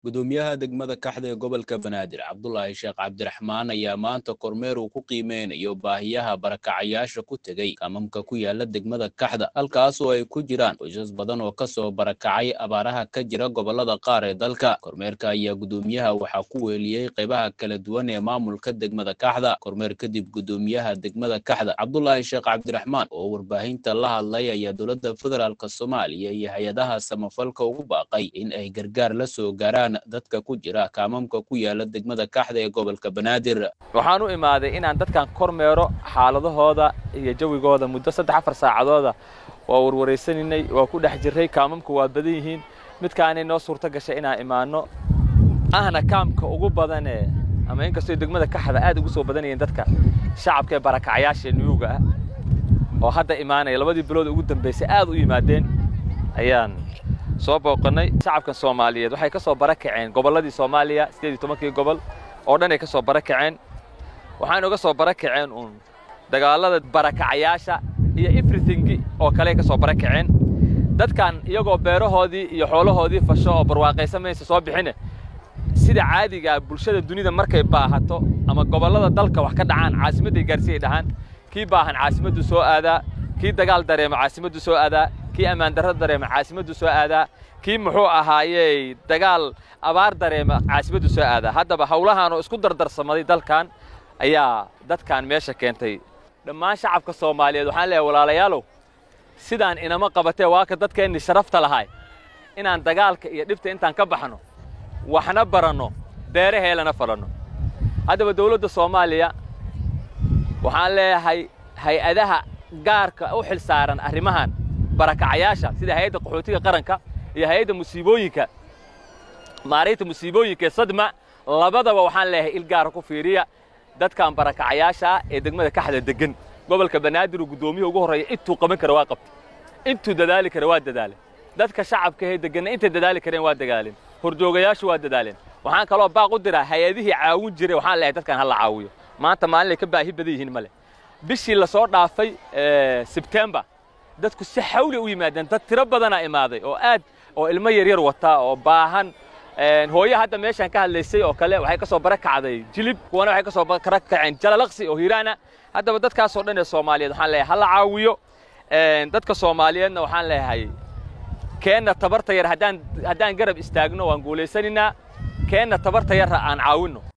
gudoomiyaha degmada kaxda ee gobolka banaadir cabdulaahi sheekh cabdiraxmaan ayaa maanta kormeer uu ku qiimeynayo baahiyaha barakacayaasha ku tegey kamamka ku yaala degmada kaxda halkaas oo ay ku jiraan qoysas badan oo kasoo barakacay abaaraha ka jira gobolada qaar ee dalka kormeerka ayaa gudoomiyaha waxaa ku weeliyey qaybaha kala duwan ee maamulka degmada kaxda kormeer kadib gudoomiyaha degmada kaxda cabdulaahi sheekh cabdiraxmaan oo warbaahinta la hadlay ayaa dowladda federaalk soomaaliya iyo hay-adaha samafalka ugu baaqay in ay gargaar la soo gaaraan dadka ku jira kaamamka ku yaala degmada kaxda ee gobolka banaadir waxaan u imaaday inaan dadkan kormeero xaaladahooda iyo jawigooda muddo saddex afar saacadooda waa warwaraysaninay waa ku dhex jirray kaamamku waa badan yihiin midkaanay noo suurto gashay inaan imaanno ahna kaamka ugu badanee ama inkastoo degmada kaxda aad ugu soo badan yihiin dadka shacabka ee barakacayaasha nuyuuga ah oo hadda imaanaya labadii bilood ugu dambaysay aad u yimaadeen ayaan soo booqannay shacabkan soomaaliyeed waxay ka soo barakaceen gobolladii soomaaliya siddeed iyo tobankii gobol oo dhan ay ka soo barakaceen waxayna uga soo barakaceen uun dagaallada barakacayaasha iyo everythingi oo kale ka soo barakaceen dadkan iyagoo beerahoodii iyo xoolahoodii fasho oo barwaaqaysan maysa soo bixine sida caadigaa bulshada dunida markay baahato ama gobollada dalka wax ka dhacaan caasimadday gaarsiiyay dhahaan kii baahan caasimaddu soo aadaa kii dagaal dareemo caasimaddu soo aadaa kii ammaan darro dareema caasimaddu soo aadaa kii muxuu ahaayey dagaal abaar dareema caasimaddu soo aadaa haddaba howlahaan oo isku dardarsamaday dalkan ayaa dadkan meesha keentay dhammaan shacabka soomaaliyeed waxaan leeyahay walaalayaalow sidaan inama qabatee waaka dadkeenni sharafta lahay inaan dagaalka iyo dhibta intaan ka baxno waxna baranno beeraheelana falanno haddaba dawladda soomaaliya waxaan leeyahay hay-adaha gaarka u xil saaran arrimahan barakacayaasha sida hay-adda qaxootiga qaranka iyo hay-adda musiibooyinka maaraynta musiibooyinka ee sadma labadaba waxaan leeyahay il gaara ku fiiriya dadkan barakacayaasha ah ee degmada kaxda deggan gobolka banaadir uu guddoomiyaha ugu horreeya intuu qaban kara waa qabtay intuu dadaali kara waa dadaalay dadka shacabka ee degganna intay dadaali kareen waa dagaaleen hordoogayaashu waa dadaaleen waxaan kaloo baaq u diraa hay-adihii caawin jiray waxaan leeyahay dadkan ha la caawiyo maanta maalinay ka baahi badan yihiin male bishii la soo dhaafay sebtembar dadku si xawli u yimaadeen dad tiro badanaa imaaday oo aad oo ilmo yaryar wataa oo baahan hooye hadda meeshaan ka hadlaysay oo kale waxay ka soo barakacday jilib kuwana waxay ka soo barakaceen jalalaqsi oo hiiraana haddaba dadkaasoo dhan ee soomaaliyeed waxaan leeyahay ha la caawiyo dadka soomaaliyeedna waxaan leeyahay keenna tabarta yar haddaan haddaan garab istaagno waan guulaysanaynaa keenna tabarta yarra aan caawinno